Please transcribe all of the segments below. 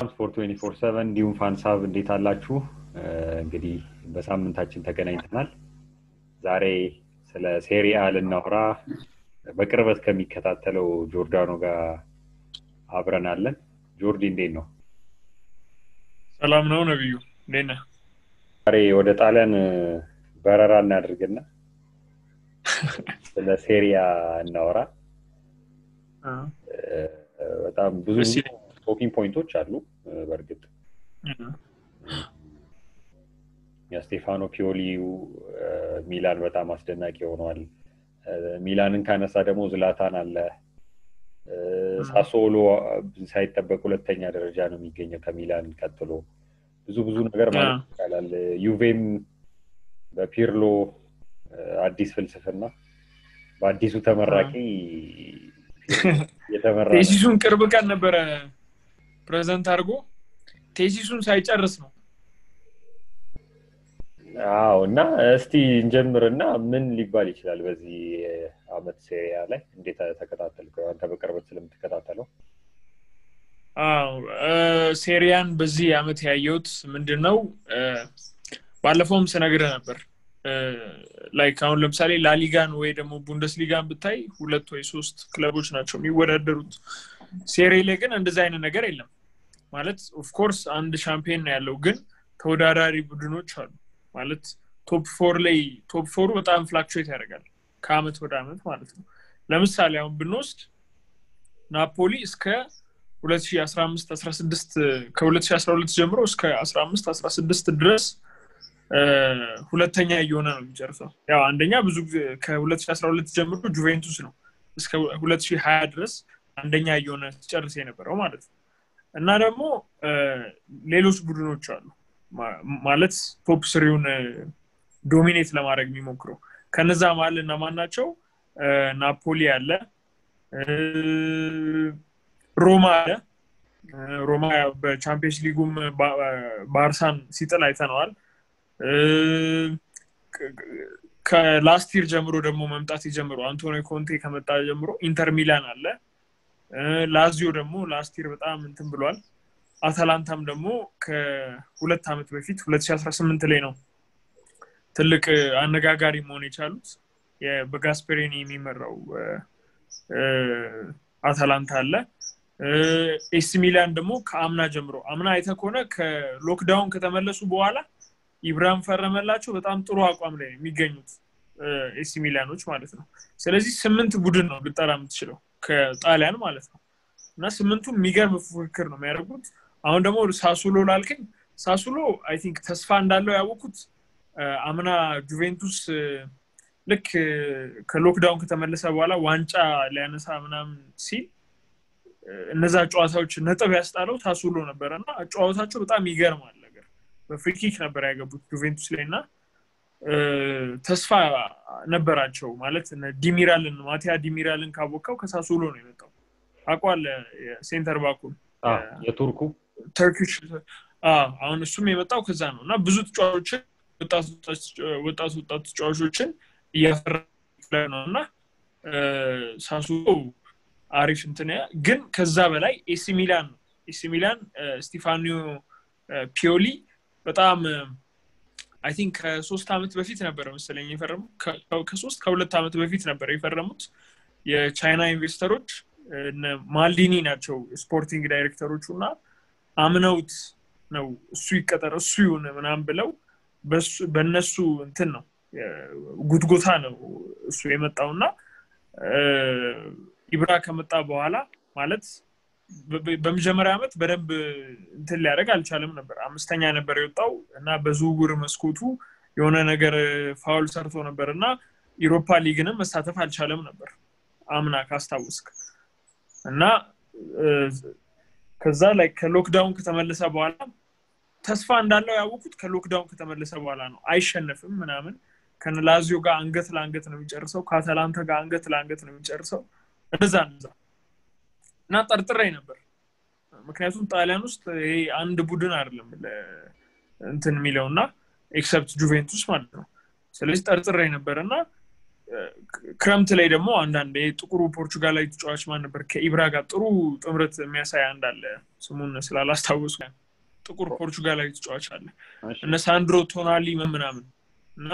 ሰላም ስፖርት ትዌንቲ ፎር ሰቨን እንዲሁም ፋንሳብ እንዴት አላችሁ? እንግዲህ በሳምንታችን ተገናኝተናል። ዛሬ ስለ ሴሪአ ልናወራ በቅርበት ከሚከታተለው ጆርዳኖ ጋር አብረናለን። ጆርዲ እንዴት ነው? ሰላም ነው ነብዩ፣ እንዴት ነህ? ዛሬ ወደ ጣሊያን በረራ እናድርግና ስለ ሴሪያ እናወራ። በጣም ብዙ ደስ ይለኛል። ቶኪንግ ፖይንቶች አሉ። በእርግጥ የስቴፋኖ ፒዮሊው ሚላን በጣም አስደናቂ ሆኗል። ሚላንን ካነሳ ደግሞ ዝላታን አለ። ሳሶሎ ሳይጠበቅ ሁለተኛ ደረጃ ነው የሚገኘው ከሚላን ቀጥሎ። ብዙ ብዙ ነገር ማለት ይቻላል። ዩቬም በፒርሎ አዲስ ፍልስፍና በአዲሱ ተመራቂ የተመራ ነው። ቴሲሱን ቅርብ ቀን ነበረ ፕሬዘንት አድርጎ ቴሲሱን ሳይጨርስ ነው። አዎ እና እስቲ እንጀምርና ምን ሊባል ይችላል በዚህ አመት ሴሪያ ላይ እንዴት ተከታተልከው? አንተ በቅርበት ስለምትከታተለው አዎ እ፣ ሴሪያን በዚህ አመት ያየሁት ምንድን ነው እ፣ ባለፈውም ስነግርህ ነበር ላይክ አሁን ለምሳሌ ላሊጋን ወይ ደግሞ ቡንደስሊጋን ብታይ ሁለት ወይ ሶስት ክለቦች ናቸው የሚወዳደሩት። ሴሬ ላይ ግን እንደዚህ አይነት ነገር የለም። ማለት ኦፍኮርስ አንድ ሻምፒዮን ነው ያለው፣ ግን ተወዳዳሪ ቡድኖች አሉ። ማለት ቶፕ ፎር ላይ ቶፕ ፎሩ በጣም ፍላክቹዌት ያደርጋል ከአመት ወደ አመት ማለት ነው። ለምሳሌ አሁን ብንወስድ ናፖሊ እስከ 2015 16 ከ2012 ጀምሮ እስከ 15 16 ድረስ እ፣ ሁለተኛ እየሆነ ነው የሚጨርሰው። ያው አንደኛ ብዙ ጊዜ ከ2012 ጀምሮ ጁቬንቱስ ነው እስከ 2020 ድረስ አንደኛ እየሆነ ሲጨርስ የነበረው ማለት ነው። እና ደግሞ እ፣ ሌሎች ቡድኖች አሉ ማ- ማለት ቶፕ ስሪውን ዶሚኔት ለማድረግ የሚሞክሩ ከነዛ መሀል እነማን ናቸው? እ፣ ናፖሊ አለ፣ እ፣ ሮማ አለ። እ፣ ሮማ ያው በቻምፒየንስ ሊጉም ባ- ባርሳን ሲጥል አይተነዋል። እ፣ ከ- ከላስት ይር ጀምሮ ደግሞ መምጣት የጀምሮ አንቶኒ ኮንቴ ከመጣ ጀምሮ ኢንተር ሚላን አለ። እ፣ ላዚዮ ደግሞ ላስት ይር በጣም እንትን ብሏል። አታላንታም ደግሞ ከሁለት ዓመት በፊት 2018 ላይ ነው ትልቅ እ፣ አነጋጋሪ መሆን የቻሉት የ- በጋስፔሪኒ የሚመራው እ፣ እ፣ አታላንታ አለ። ኤሲ ሚላን ደግሞ ከአምና ጀምሮ አምና አይተህ ከሆነ ከሎክዳውን ከተመለሱ በኋላ ኢብራሂም ፈረመላቸው በጣም ጥሩ አቋም ላይ ነው የሚገኙት ኤሲ ሚላኖች ማለት ነው። ስለዚህ ስምንት ቡድን ነው ልጠራ የምትችለው ከጣሊያን ማለት ነው እና ስምንቱ የሚገርም ፉክክር ነው የሚያደርጉት። አሁን ደግሞ ሳሱሎ ላልከኝ ሳሱሎ አይ ቲንክ ተስፋ እንዳለው ያወቁት እ፣ አምና ጁቬንቱስ እ፣ ልክ እ፣ ከሎክዳውን ከተመለሰ በኋላ ዋንጫ ሊያነሳ ምናምን ሲል እ፣ እነዛ ጨዋታዎች ነጥብ ያስጣለው ሳሱሎ ነበረ እና ጨዋታቸው በጣም ይገርማል ነገር በፍሪኪክ ነበር ያገቡት ጁቬንቱስ ላይ እና እ፣ ተስፋ ነበራቸው ማለት እነ ዲሚራልን ማቲያ ዲሚራልን ካቦካው ከሳሱሎ ነው የመጣው አቋል ሴንተር ባኩን አ፣ የቱርኩ ተርኪሽ አዎ፣ አሁን እሱም የመጣው ከዛ ነው እና ብዙ ተጫዋቾችን ወጣት ወጣት ወጣት ተጫዋቾችን እያፈራ ነው እና እ፣ ሳሱሎ አሪፍ እንትን ያ- ግን ከዛ በላይ ኤሲ ሚላን ነው ኤሲ ሚላን እ፣ ስቲፋኒዮ እ፣ ፒዮሊ በጣም አይ ቲንክ ከሶስት ዓመት በፊት ነበረ መሰለኝ የፈረሙት ከ- ከሶስት ከሁለት ዓመት በፊት ነበረ የፈረሙት የቻይና ኢንቨስተሮች እነ ማልዲኒ ናቸው ስፖርቲንግ ዳይሬክተሮቹ እና አምነውት ነው እሱ ይቀጠር እሱ ይሁን ምናምን ብለው በሱ- በእነሱ እንትን ነው የ- ጉትጎታ ነው እሱ የመጣው እና እ፣ ኢብራ ከመጣ በኋላ ማለት በ- በ- በመጀመሪያ ዓመት በደንብ እንትን ሊያደርግ አልቻለም ነበር። አምስተኛ ነበር የወጣው እና በዝውውር መስኮቱ የሆነ ነገር ፋውል ሰርቶ ነበር እና ኢሮፓ ሊግንም መሳተፍ አልቻለም ነበር አምና ካስታወስክ እና እ፣ ከዛ ላይ ከሎክዳውን ከተመለሰ በኋላ ተስፋ እንዳለው ያወቁት ከሎክዳውን ከተመለሰ በኋላ ነው። አይሸነፍም ምናምን ከላዚዮ ጋር አንገት ለአንገት ነው የሚጨርሰው። ከአታላንታ ጋር አንገት ለአንገት ነው የሚጨርሰው። እንደዛ እንደዛ እና ጠርጥሬ ነበር። ምክንያቱም ጣሊያን ውስጥ ይሄ አንድ ቡድን አይደለም ለ- እንትን የሚለው እና ኤክሰፕት ጁቬንቱስ ማለት ነው። ስለዚህ ጠርጥሬ ነበር እና ክረምት ላይ ደግሞ አንዳንድ ጥቁሩ ፖርቹጋላዊ ተጫዋች ማን ነበር ከኢብራ ጋር ጥሩ ጥምረት የሚያሳይ አንዳለ ስሙን ስላላስታወሱ ጥቁር ፖርቹጋላዊ ተጫዋች አለ እነ ሳንድሮ ቶናሊ ምናምን እና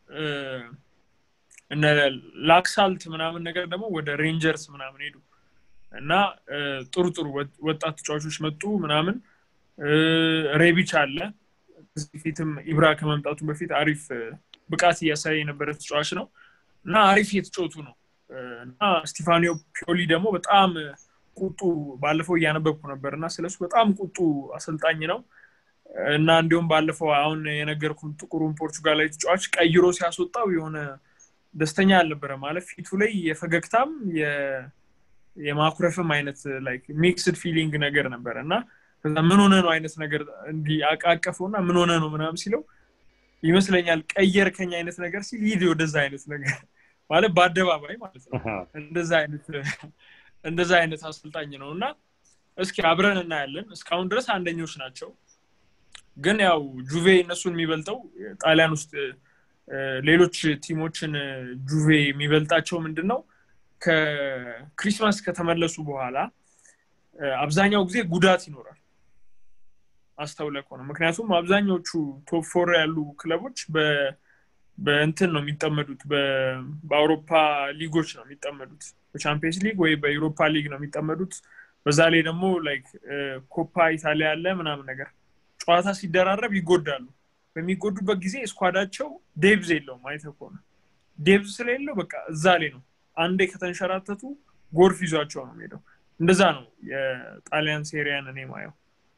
እነ ላክሳልት ምናምን ነገር ደግሞ ወደ ሬንጀርስ ምናምን ሄዱ እና ጥሩ ጥሩ ወጣት ተጫዋቾች መጡ ምናምን ሬቢች አለ ከዚህ ፊትም ኢብራ ከመምጣቱ በፊት አሪፍ ብቃት እያሳየ የነበረ ተጫዋች ነው እና አሪፍ የተጫወቱ ነው እና ስቲፋኒዮ ፒዮሊ ደግሞ በጣም ቁጡ ባለፈው እያነበብኩ ነበር እና ስለሱ በጣም ቁጡ አሰልጣኝ ነው እና እንዲሁም ባለፈው አሁን የነገርኩን ጥቁሩን ፖርቹጋላዊ ተጫዋች ቀይሮ ሲያስወጣው የሆነ ደስተኛ አልነበረ ማለት ፊቱ ላይ የፈገግታም የማኩረፍም አይነት ላይክ ሚክስድ ፊሊንግ ነገር ነበረ እና ከዛ ምን ሆነ ነው አይነት ነገር እንዲህ አቃቀፈው እና ምን ሆነ ነው ምናምን ሲለው ይመስለኛል ቀየርከኝ አይነት ነገር ሲል ሂድ ወደዛ አይነት ነገር ማለት በአደባባይ ማለት ነው እንደዛ አይነት እንደዛ አይነት አሰልጣኝ ነው እና እስኪ አብረን እናያለን እስካሁን ድረስ አንደኞች ናቸው ግን ያው ጁቬ እነሱን የሚበልጠው ጣሊያን ውስጥ ሌሎች ቲሞችን ጁቬ የሚበልጣቸው ምንድን ነው ከክሪስማስ ከተመለሱ በኋላ አብዛኛው ጊዜ ጉዳት ይኖራል አስተውለ ከሆነ ምክንያቱም አብዛኛዎቹ ቶፕ ፎር ያሉ ክለቦች በእንትን ነው የሚጠመዱት በአውሮፓ ሊጎች ነው የሚጠመዱት በቻምፒየንስ ሊግ ወይ በዩሮፓ ሊግ ነው የሚጠመዱት በዛ ላይ ደግሞ ላይክ ኮፓ ኢታሊያ ያለ ምናምን ነገር ጨዋታ ሲደራረብ ይጎዳሉ በሚጎዱበት ጊዜ ስኳዳቸው ዴብዝ የለውም አይተ ከሆነ ዴብዝ ስለሌለው በቃ እዛ ላይ ነው አንዴ ከተንሸራተቱ ጎርፍ ይዟቸው ነው ሄደው እንደዛ ነው የጣሊያን ሴሪያን እኔ ማየው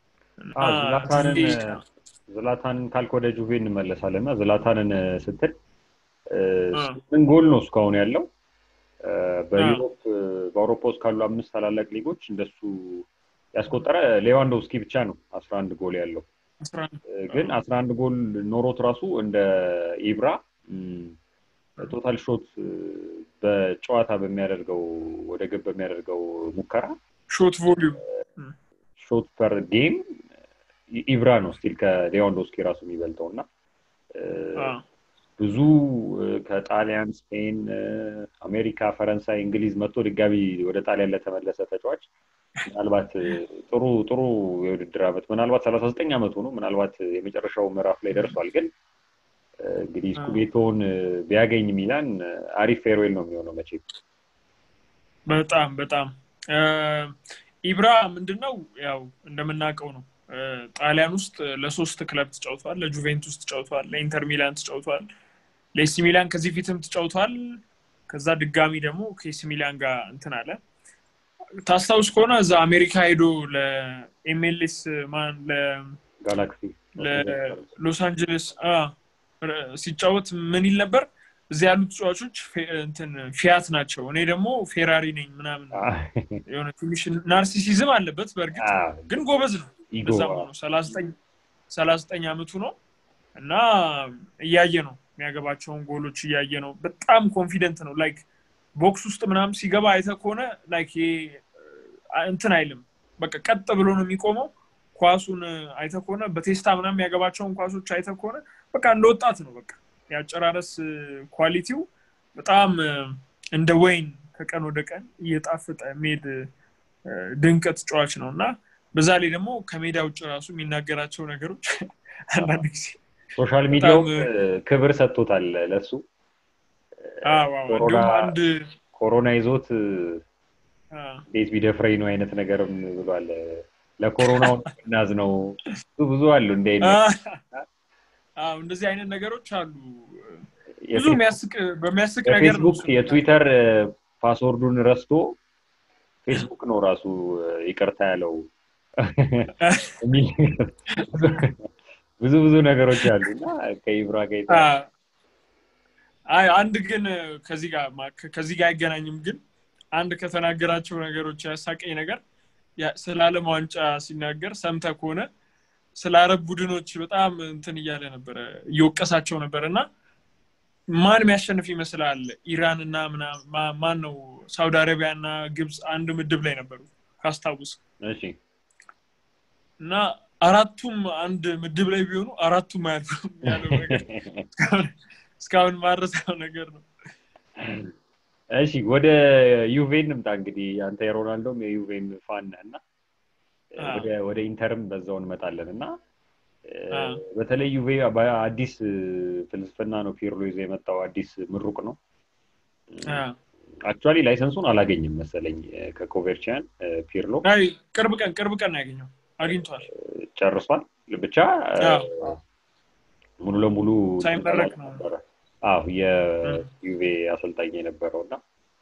ዝላታንን ካልክ ወደ ጁቬ እንመለሳለን እና ዝላታንን ስትል ምን ጎል ነው እስካሁን ያለው በዩሮፕ በአውሮፓ ውስጥ ካሉ አምስት ታላላቅ ሊጎች እንደሱ ያስቆጠረ ሌዋንዶውስኪ ብቻ ነው አስራ አንድ ጎል ያለው ግን አስራ አንድ ጎል ኖሮት ራሱ እንደ ኢብራ ቶታል ሾት በጨዋታ በሚያደርገው ወደ ግብ በሚያደርገው ሙከራ ሾት ቮሊዩም ሾት ፐር ጌም ኢብራ ነው ስቲል ከሌዋንዶስኪ ራሱ የሚበልጠው እና ብዙ ከጣሊያን ስፔን አሜሪካ ፈረንሳይ እንግሊዝ መጥቶ ድጋሚ ወደ ጣሊያን ለተመለሰ ተጫዋች ምናልባት ጥሩ ጥሩ የውድድር ዓመት ምናልባት ሰላሳ ዘጠኝ ዓመቱ ነው ምናልባት የመጨረሻው ምዕራፍ ላይ ደርሷል ግን እንግዲህ ስኩዴቶን ቢያገኝ ሚላን አሪፍ ፌርዌል ነው የሚሆነው መቼ በጣም በጣም ኢብራ ምንድነው ያው እንደምናውቀው ነው ጣሊያን ውስጥ ለሶስት ክለብ ተጫውቷል ለጁቬንቱስ ተጫውቷል ለኢንተር ሚላን ተጫውቷል ለኤሲ ሚላን ከዚህ ፊትም ተጫውቷል ከዛ ድጋሚ ደግሞ ከኤሲ ሚላን ጋር እንትን አለ ታስታውስ ከሆነ እዛ አሜሪካ ሄዶ ለኤምኤልኤስ ማን ጋላክሲ ለሎስ አንጀለስ ሲጫወት ምን ይል ነበር እዚህ ያሉ ተጫዋቾች እንትን ፊያት ናቸው እኔ ደግሞ ፌራሪ ነኝ ምናምን የሆነ ትንሽ ናርሲሲዝም አለበት በእርግጥ ግን ጎበዝ ነው እንደዛም ነው ሰላሳ ዘጠኝ አመቱ ነው እና እያየ ነው የሚያገባቸውን ጎሎች እያየ ነው በጣም ኮንፊደንት ነው ላይክ ቦክስ ውስጥ ምናምን ሲገባ አይተ ከሆነ ላይክ እንትን አይልም በቃ ቀጥ ብሎ ነው የሚቆመው ኳሱን አይተ ከሆነ በቴስታ ምናምን የሚያገባቸውን ኳሶች አይተ ከሆነ በቃ እንደ ወጣት ነው በቃ የአጨራረስ ኳሊቲው በጣም እንደ ወይን ከቀን ወደ ቀን እየጣፈጠ ሜድ ድንቅ ተጫዋች ነው እና በዛ ላይ ደግሞ ከሜዳ ውጭ ራሱ የሚናገራቸው ነገሮች አንዳንድ ጊዜ ሶሻል ሚዲያው ክብር ሰጥቶታል ለሱ አንድ ኮሮና ይዞት ቤት ቢደፍረኝ ነው አይነት ነገርም ብሏል ለኮሮናው እናዝ ነው ብዙ ብዙ አሉ እንደ እንደዚህ አይነት ነገሮች አሉ ብዙ በሚያስቅ ነገር ፌስቡክ የትዊተር ፓስወርዱን ረስቶ ፌስቡክ ነው ራሱ ይቅርታ ያለው ብዙ ብዙ ነገሮች አሉ እና ከኢብራ ጋር አንድ ግን ከዚህ ጋር ከዚህ ጋር አይገናኝም ግን አንድ ከተናገራቸው ነገሮች ያሳቀኝ ነገር ስለ አለም ዋንጫ ሲናገር ሰምተ ከሆነ ስለ አረብ ቡድኖች በጣም እንትን እያለ ነበረ እየወቀሳቸው ነበር እና ማን የሚያሸንፍ ይመስላል ኢራን እና ማን ነው ሳውዲ አረቢያ እና ግብፅ አንድ ምድብ ላይ ነበሩ ካስታውስ እና አራቱም አንድ ምድብ ላይ ቢሆኑ አራቱም አያልፉም ያለው ነገር እስካሁን ማረሳው ነገር ነው እሺ ወደ ዩቬን ንምጣ እንግዲህ አንተ የሮናልዶም የዩቬን ፋን ነህ እና ወደ ኢንተርም በዛው እንመጣለን እና በተለይ ዩቬ በአዲስ ፍልስፍና ነው ፒርሎ ይዞ የመጣው አዲስ ምሩቅ ነው አክቹዋሊ ላይሰንሱን አላገኝም መሰለኝ ከኮቨርቺያን ፒርሎ ቅርብ ቀን ቅርብ ቀን ያገኘው አግኝቷል ጨርሷል ብቻ ሙሉ ለሙሉ ሳይመረቅ ነው አዎ የዩቬ አሰልጣኝ የነበረው እና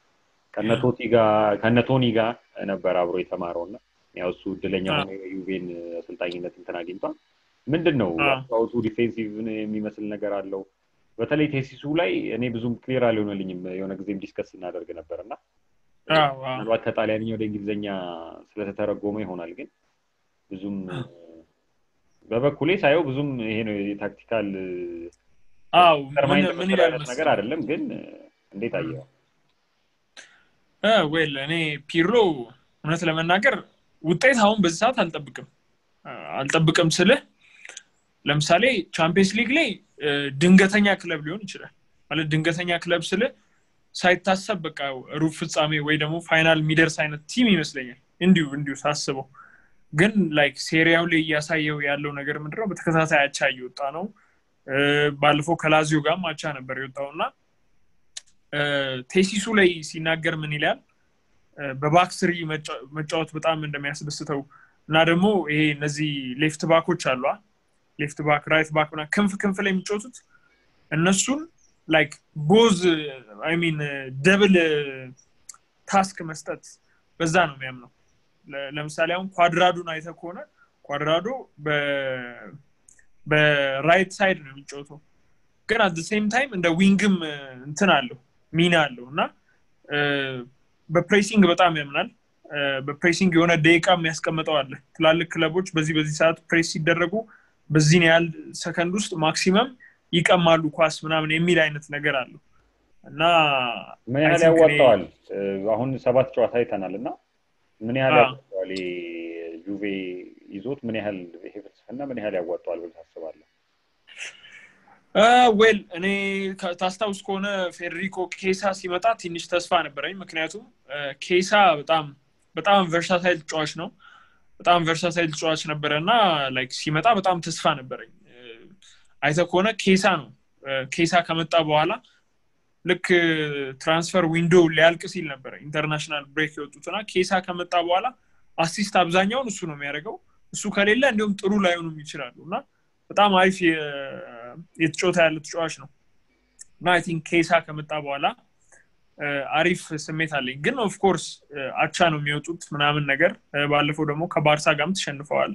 ከነቶኒ ጋር ነበር አብሮ የተማረው እና ያው እሱ እድለኛ ሆኖ የዩቬን አሰልጣኝነት እንትን አግኝቷል ምንድን ነው አውቱ ዲፌንሲቭ የሚመስል ነገር አለው በተለይ ቴሲሱ ላይ እኔ ብዙም ክሊር አልሆነልኝም የሆነ ጊዜም ዲስከስ እናደርግ ነበር እና ምናልባት ከጣሊያንኛ ወደ እንግሊዝኛ ስለተተረጎመ ይሆናል ግን ብዙም በበኩሌ ሳየው ብዙም ይሄ ነው የታክቲካል ነገር አይደለም ግን እንዴት አየው ዌል እኔ ፒሮ እውነት ለመናገር ውጤት አሁን በዚህ ሰዓት አልጠብቅም አልጠብቅም ስልህ ለምሳሌ ቻምፒየንስ ሊግ ላይ ድንገተኛ ክለብ ሊሆን ይችላል ማለት ድንገተኛ ክለብ ስልህ ሳይታሰብ በቃ ሩብ ፍጻሜ ወይ ደግሞ ፋይናል የሚደርስ አይነት ቲም ይመስለኛል እንዲሁ እንዲሁ ሳስበው ግን ላይክ ሴሪያው ላይ እያሳየው ያለው ነገር ምንድነው በተከታታይ አቻ እየወጣ ነው ባለፈው ከላዚዮ ጋርም አቻ ነበር የወጣው እና ቴሲሱ ላይ ሲናገር ምን ይላል በባክስሪ መጫወት በጣም እንደሚያስደስተው እና ደግሞ ይሄ እነዚህ ሌፍት ባኮች አሏ ሌፍት ባክ ራይት ባክ ና ክንፍ ክንፍ ላይ የሚጫወቱት እነሱን ላይክ ቦዝ አይ ሚን ደብል ታስክ መስጠት በዛ ነው የሚያምነው ለምሳሌ አሁን ኳድራዶን አይተ ከሆነ ኳድራዶ በራይት ሳይድ ነው የሚጫወተው ግን አት ሴም ታይም እንደ ዊንግም እንትን አለው ሚና አለው እና በፕሬሲንግ በጣም ያምናል በፕሬሲንግ የሆነ ደቂቃ የሚያስቀምጠው አለ ትላልቅ ክለቦች በዚህ በዚህ ሰዓት ፕሬስ ሲደረጉ በዚህን ያህል ሰከንድ ውስጥ ማክሲመም ይቀማሉ ኳስ ምናምን የሚል አይነት ነገር አለው እና ምን ያህል ያዋጣዋል አሁን ሰባት ጨዋታ አይተናል እና ምን ያህል ያዋጣዋል ጁቬ ይዞት ምን ያህል ይሄ ፍልስፍና ምን ያህል ያዋጣዋል ብለህ ታስባለህ ዌል እኔ ታስታውስ ከሆነ ፌዴሪኮ ኬሳ ሲመጣ ትንሽ ተስፋ ነበረኝ ምክንያቱም ኬሳ በጣም በጣም ቨርሳታይል ተጫዋች ነው በጣም ቨርሳታይል ተጫዋች ነበረ እና ላይክ ሲመጣ በጣም ተስፋ ነበረኝ አይተ ከሆነ ኬሳ ነው ኬሳ ከመጣ በኋላ ልክ ትራንስፈር ዊንዶ ሊያልቅ ሲል ነበረ ኢንተርናሽናል ብሬክ የወጡትና ኬሳ ከመጣ በኋላ አሲስት አብዛኛውን እሱ ነው የሚያደርገው እሱ ከሌለ እንዲሁም ጥሩ ላይሆኑም ይችላሉ እና በጣም አሪፍ የተጫወታ ያለ ተጫዋች ነው እና አይ ቲንክ ኬሳ ከመጣ በኋላ አሪፍ ስሜት አለኝ ግን ኦፍኮርስ አቻ ነው የሚወጡት ምናምን ነገር ባለፈው ደግሞ ከባርሳ ጋርም ተሸንፈዋል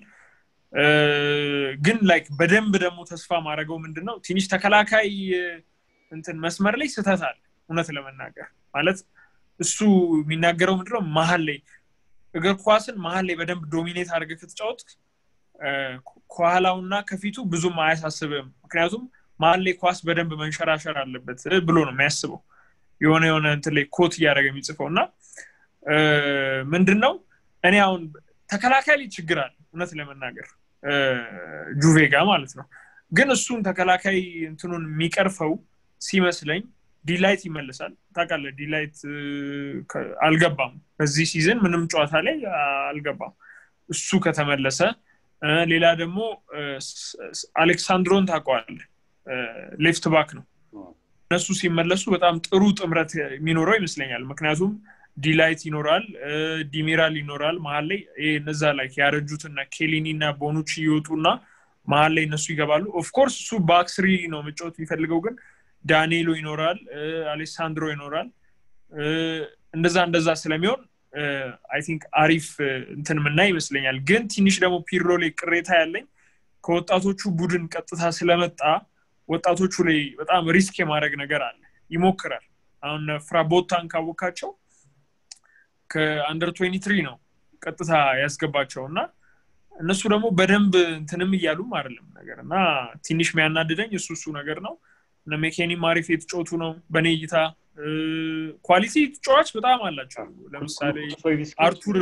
ግን ላይክ በደንብ ደግሞ ተስፋ ማድረገው ምንድን ነው ትንሽ ተከላካይ እንትን መስመር ላይ ስህተት አለ እውነት ለመናገር ማለት እሱ የሚናገረው ምንድነው መሀል ላይ እግር ኳስን መሀል ላይ በደንብ ዶሚኔት አድርገ ከተጫወት ከኋላውና ከፊቱ ብዙም አያሳስብም ምክንያቱም መሀል ላይ ኳስ በደንብ መንሸራሸር አለበት ብሎ ነው የሚያስበው የሆነ የሆነ እንትን ላይ ኮት እያደረገ የሚጽፈው እና ምንድን ነው እኔ አሁን ተከላካይ ላይ ችግር አለ እውነት ለመናገር ጁቬ ጋር ማለት ነው ግን እሱን ተከላካይ እንትኑን የሚቀርፈው ሲመስለኝ ዲላይት ይመልሳል ታውቃለ ዲላይት አልገባም በዚህ ሲዝን ምንም ጨዋታ ላይ አልገባም እሱ ከተመለሰ ሌላ ደግሞ አሌክሳንድሮን ታውቀዋል ሌፍት ባክ ነው እነሱ ሲመለሱ በጣም ጥሩ ጥምረት የሚኖረው ይመስለኛል ምክንያቱም ዲላይት ይኖራል ዲሚራል ይኖራል መሀል ላይ እነዛ ላይ ያረጁትና ኬሊኒ እና ቦኑች ይወጡና መሀል ላይ እነሱ ይገባሉ ኦፍኮርስ እሱ በአክስሪ ነው መጫወት የሚፈልገው ግን ዳንኤሎ ይኖራል አሌሳንድሮ ይኖራል እንደዛ እንደዛ ስለሚሆን አይ ቲንክ አሪፍ እንትን ምና ይመስለኛል ግን ትንሽ ደግሞ ፒርሎ ላይ ቅሬታ ያለኝ ከወጣቶቹ ቡድን ቀጥታ ስለመጣ ወጣቶቹ ላይ በጣም ሪስክ የማድረግ ነገር አለ ይሞክራል አሁን ፍራቦታን ካወካቸው ከአንደር ትሪ ነው ቀጥታ ያስገባቸው እና እነሱ ደግሞ በደንብ እንትንም እያሉም አይደለም ነገር እና ትንሽ የሚያናድደኝ እሱ እሱ ነገር ነው እነ ሜኬኒም አሪፍ የተጫወቱ ነው በእኔ እይታ ኳሊቲ ተጫዋች በጣም አላቸው ለምሳሌ አርቱር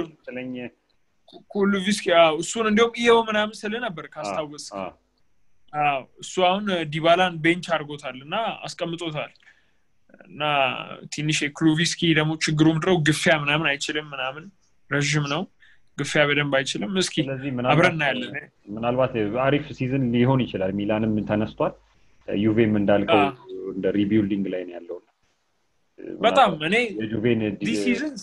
ኩሉቪስኪ እሱን እንዲሁም እየው ምናምን ስል ነበር ካስታወስ እሱ አሁን ዲባላን ቤንች አድርጎታል እና አስቀምጦታል እና ትንሽ የክሉቪስኪ ደግሞ ችግሩ ምድረው ግፊያ ምናምን አይችልም ምናምን ረዥም ነው ግፊያ በደንብ አይችልም እስኪ ስለዚህ አብረን እናያለን ምናልባት አሪፍ ሲዝን ሊሆን ይችላል ሚላንም ተነስቷል ዩቬም እንዳልከው እንደ ሪቢልዲንግ ላይ ነው ያለው በጣም እኔ የጁቬን ሲዝንስ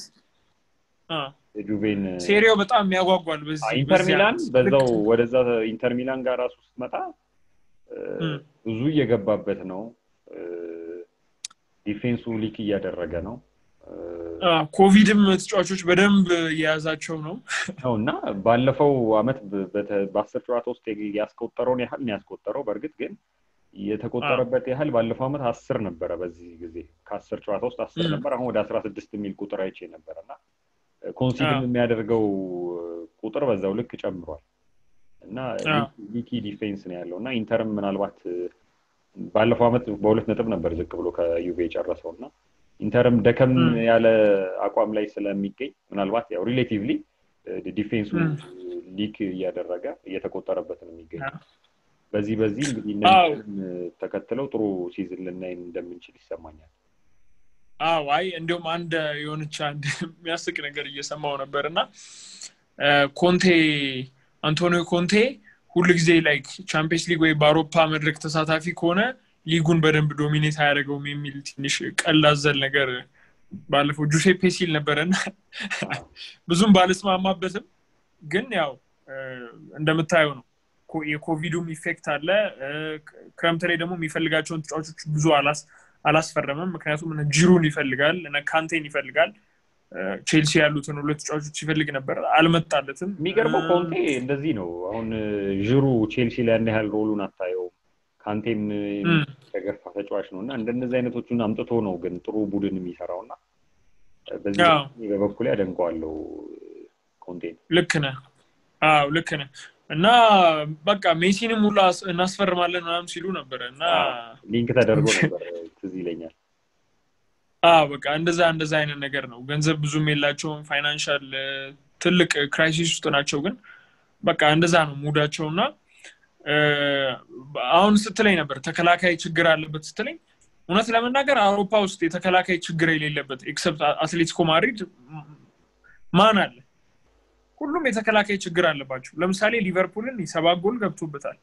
የጁቬን ሴሪያው በጣም ያጓጓል በዚህ ኢንተር ሚላን በዛው ወደዛ ኢንተር ሚላን ጋር ራሱ ስትመጣ ብዙ እየገባበት ነው ዲፌንሱ ሊክ እያደረገ ነው ኮቪድም ተጫዋቾች በደንብ የያዛቸው ነው ነው እና ባለፈው አመት በአስር ጨዋታ ውስጥ ያስቆጠረውን ያህል ነው ያስቆጠረው በእርግጥ ግን የተቆጠረበት ያህል ባለፈው አመት አስር ነበረ በዚህ ጊዜ ከአስር ጨዋታ ውስጥ አስር ነበር አሁን ወደ አስራ ስድስት የሚል ቁጥር አይቼ ነበረ እና ኮንሲድም የሚያደርገው ቁጥር በዛው ልክ ጨምሯል እና ሊኪ ዲፌንስ ነው ያለው እና ኢንተርም ምናልባት ባለፈው አመት በሁለት ነጥብ ነበር ዝቅ ብሎ ከዩቬ የጨረሰው እና ኢንተርም ደከም ያለ አቋም ላይ ስለሚገኝ ምናልባት ያው ሪሌቲቭሊ ዲፌንሱ ሊክ እያደረገ እየተቆጠረበት ነው የሚገኝ በዚህ በዚህ እንግዲህ ተከትለው ጥሩ ሲዝን ልናይ እንደምንችል ይሰማኛል አዎ አይ እንዲሁም አንድ የሆነች አንድ የሚያስቅ ነገር እየሰማው ነበር እና ኮንቴ አንቶኒዮ ኮንቴ ሁሉ ጊዜ ላይክ ቻምፒየንስ ሊግ ወይ በአውሮፓ መድረክ ተሳታፊ ከሆነ ሊጉን በደንብ ዶሚኔት አያደርገውም የሚል ትንሽ ቀላዘል ነገር ባለፈው ጁሴፔ ሲል ነበረና ብዙም ባልስማማበትም ግን ያው እንደምታየው ነው የኮቪዱም ኢፌክት አለ ክረምት ላይ ደግሞ የሚፈልጋቸውን ተጫዋቾች ብዙ አላስፈረምም ምክንያቱም ጂሩን ይፈልጋል ካንቴን ይፈልጋል ቼልሲ ያሉትን ሁለት ተጫዋቾች ይፈልግ ነበር አልመጣለትም የሚገርመው ኮንቴ እንደዚህ ነው አሁን ዥሩ ቼልሲ ላይ ያን ያህል ሮሉን አታየውም ካንቴም ተገፋ ተጫዋች ነው እና እንደነዚህ አይነቶቹን አምጥቶ ነው ግን ጥሩ ቡድን የሚሰራው እና በዚህ በበኩል ያደንቀዋለው ኮንቴ ልክ ነህ አዎ ልክ ነህ እና በቃ ሜሲንም ሁላ እናስፈርማለን ምናምን ሲሉ ነበረ እና ሊንክ ተደርጎ ነበር ትዝ ይለኛል በቃ እንደዛ እንደዛ አይነት ነገር ነው ገንዘብ ብዙም የላቸውም ፋይናንሻል ትልቅ ክራይሲስ ውስጥ ናቸው ግን በቃ እንደዛ ነው ሙዳቸው እና አሁን ስትለኝ ነበር ተከላካይ ችግር አለበት ስትለኝ እውነት ለመናገር አውሮፓ ውስጥ የተከላካይ ችግር የሌለበት ኤክሰፕት አትሌቲኮ ማድሪድ ማን አለ ሁሉም የተከላካይ ችግር አለባቸው ለምሳሌ ሊቨርፑልን ሰባት ጎል ገብቶበታል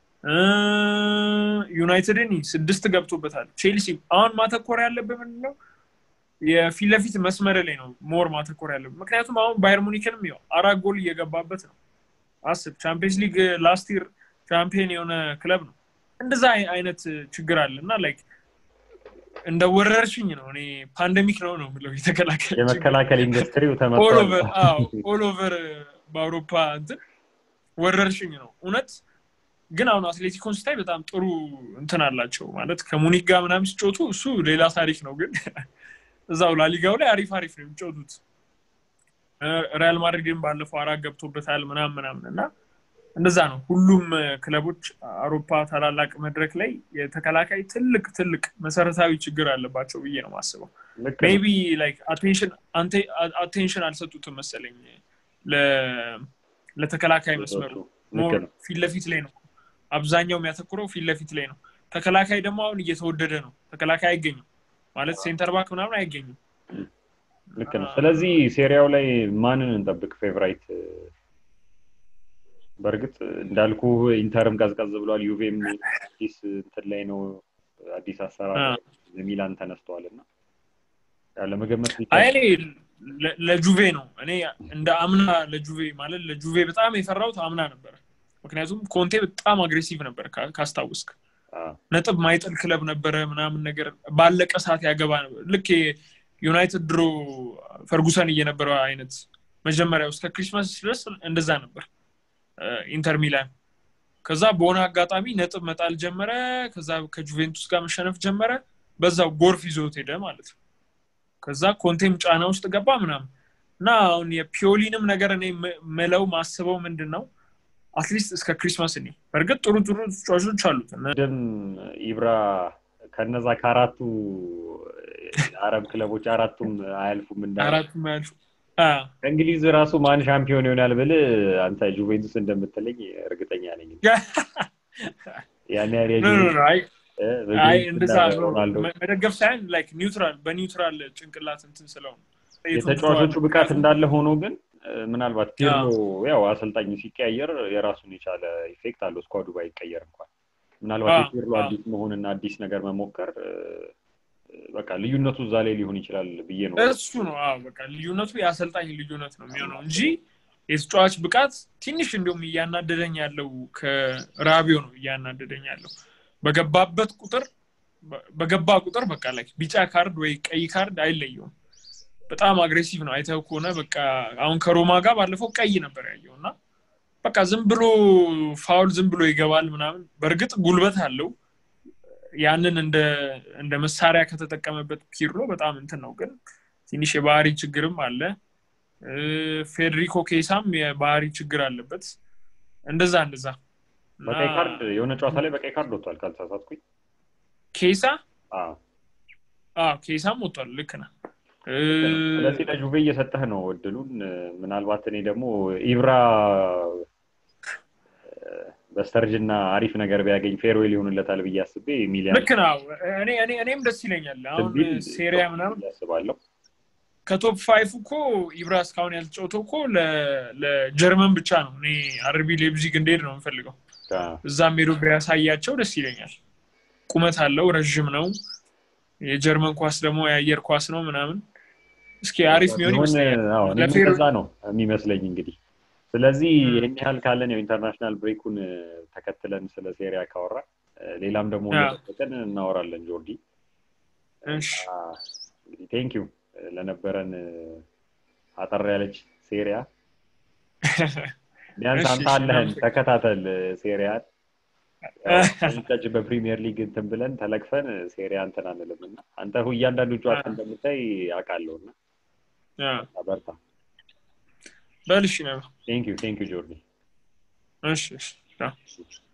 ዩናይትድን ስድስት ገብቶበታል ቼልሲ አሁን ማተኮር ያለብህ ምንድነው የፊት ለፊት መስመር ላይ ነው ሞር ማተኮር ያለብህ ምክንያቱም አሁን ባየር ሙኒክንም ያው አራት ጎል እየገባበት ነው አስብ ቻምፒየንስ ሊግ ላስት ይር ቻምፒየን የሆነ ክለብ ነው እንደዛ አይነት ችግር አለ እና ላይክ እንደ ወረርሽኝ ነው እኔ ፓንደሚክ ነው ነው ምለው የተከላከል የመከላከል ኢንዱስትሪው ኦል ኦቨር በአውሮፓ እንትን ወረርሽኝ ነው እውነት ግን አሁን አትሌቲኮን ስታይ በጣም ጥሩ እንትን አላቸው ማለት ከሙኒክ ጋር ምናምን ሲጮቱ እሱ ሌላ ታሪክ ነው ግን እዛው ላሊጋው ላይ አሪፍ አሪፍ ነው የሚጫወቱት ሪያል ማድሪድን ባለፈው አራት ገብቶበታል ምናምን ምናምን እና እንደዛ ነው ሁሉም ክለቦች አውሮፓ ታላላቅ መድረክ ላይ የተከላካይ ትልቅ ትልቅ መሰረታዊ ችግር አለባቸው ብዬ ነው ማስበው ሜቢ ላይክ አቴንሽን አልሰጡትም መሰለኝ ለተከላካይ መስመሩ ፊት ለፊት ላይ ነው አብዛኛው የሚያተኩረው ፊት ለፊት ላይ ነው ተከላካይ ደግሞ አሁን እየተወደደ ነው ተከላካይ አይገኝም ማለት ሴንተር ባክ ምናምን አይገኝም ልክ ነው ስለዚህ ሴሪያው ላይ ማንን እንጠብቅ ፌቨራይት በእርግጥ እንዳልኩ ኢንተርም ቀዝቀዝ ብሏል ዩቬም አዲስ እንትን ላይ ነው አዲስ አሰራር ሚላን ተነስተዋል እና ለመገመት ለጁቬ ነው እኔ እንደ አምና ለጁቬ ማለት ለጁቬ በጣም የፈራሁት አምና ነበር ምክንያቱም ኮንቴ በጣም አግሬሲቭ ነበር ካስታውስክ ነጥብ ማይጥል ክለብ ነበረ ምናምን ነገር ባለቀ ሰዓት ያገባ ነበር ልክ ዩናይትድ ድሮ ፈርጉሰን እየነበረ አይነት መጀመሪያ ውስጥ ከክሪስማስ ድረስ እንደዛ ነበር ኢንተር ሚላን ከዛ በሆነ አጋጣሚ ነጥብ መጣል ጀመረ ከዛ ከጁቬንቱስ ጋር መሸነፍ ጀመረ በዛው ጎርፍ ይዞት ሄደ ማለት ነው ከዛ ኮንቴም ጫና ውስጥ ገባ ምናምን እና አሁን የፒዮሊንም ነገር እኔ መለው ማስበው ምንድን ነው አትሊስት እስከ ክሪስማስ እኔ በእርግጥ ጥሩ ጥሩ ተጫዋቾች አሉት ደም ኢብራ ከነዛ ከአራቱ አረብ ክለቦች አራቱም አያልፉም እንዳ አራቱም አያልፉ ከእንግሊዝ ራሱ ማን ሻምፒዮን ይሆናል ብል አንተ ጁቬንቱስ እንደምትለኝ እርግጠኛ ነኝ ያን አይ እንደዛ መደገፍ ሳይሆን ላይክ ኒውትራል በኒውትራል ጭንቅላት እንትን ስለሆነ የተጫዋቾቹ ብቃት እንዳለ ሆኖ ግን ምናልባት ፒርሎ ያው አሰልጣኝ ሲቀያየር የራሱን የቻለ ኢፌክት አለው ስኳዱ ባይቀየር እንኳን ምናልባት የፒርሎ አዲስ መሆንና አዲስ ነገር መሞከር በቃ ልዩነቱ እዛ ላይ ሊሆን ይችላል ብዬ ነው እሱ ነው በቃ ልዩነቱ የአሰልጣኝ ልዩነት ነው የሚሆነው እንጂ የተጫዋች ብቃት ትንሽ እንዲሁም እያናደደኝ ያለው ከራቢዮ ነው እያናደደኝ ያለው በገባበት ቁጥር በገባ ቁጥር በቃ ላይ ቢጫ ካርድ ወይ ቀይ ካርድ አይለየውም በጣም አግሬሲቭ ነው አይተው ከሆነ በቃ አሁን ከሮማ ጋር ባለፈው ቀይ ነበር ያየው እና በቃ ዝም ብሎ ፋውል ዝም ብሎ ይገባል ምናምን በእርግጥ ጉልበት አለው ያንን እንደ መሳሪያ ከተጠቀመበት ፒርሎ በጣም እንትን ነው ግን ትንሽ የባህሪ ችግርም አለ ፌዴሪኮ ኬሳም የባህሪ ችግር አለበት እንደዛ እንደዛ በቀይ ካርድ የሆነ ጨዋታ ላይ በቀይ ካርድ ወጥቷል ካልተሳሳትኩኝ ኬሳ ኬሳም ወጥቷል ልክ ነ ስለዚህ ለጁቬ እየሰጠህ ነው እድሉን ምናልባት እኔ ደግሞ ኢብራ በስተርጅና አሪፍ ነገር ቢያገኝ ፌርዌል ይሆንለታል ብዬ አስቤ ሚሊያን ልክ ነው እኔም ደስ ይለኛል አሁን ሴሪያ ምናምን ያስባለሁ ከቶፕ ፋይፍ እኮ ኢብራ እስካሁን ያልተጫወተው እኮ ለጀርመን ብቻ ነው እኔ አርቢ ሌብዚግ እንደሄድ ነው የምፈልገው እዛም ሄዶ ቢያሳያቸው ደስ ይለኛል ቁመት አለው ረዥም ነው የጀርመን ኳስ ደግሞ የአየር ኳስ ነው ምናምን እስኪ አሪፍ ሚሆን ይመስለኛል ነው የሚመስለኝ እንግዲህ ስለዚህ ይህን ያህል ካለን ያው ኢንተርናሽናል ብሬኩን ተከትለን ስለ ሴሪያ ካወራ ሌላም ደግሞ ቀን እናወራለን ጆርዲ እንግዲህ ቴንኪዩ ለነበረን አጠር ያለች ሴሪያ ቢያንስ አንተ አለህን ተከታተል ሴሪያን ጫጭ በፕሪሚየር ሊግ እንትን ብለን ተለቅፈን ሴሪያ እንትን አንልም እና አንተ እያንዳንዱ ጨዋታ እንደምታይ አውቃለሁ እና በርታ በልሽ ነው ቴንክ ዩ ቴንክ ዩ ጆርዲ እሺ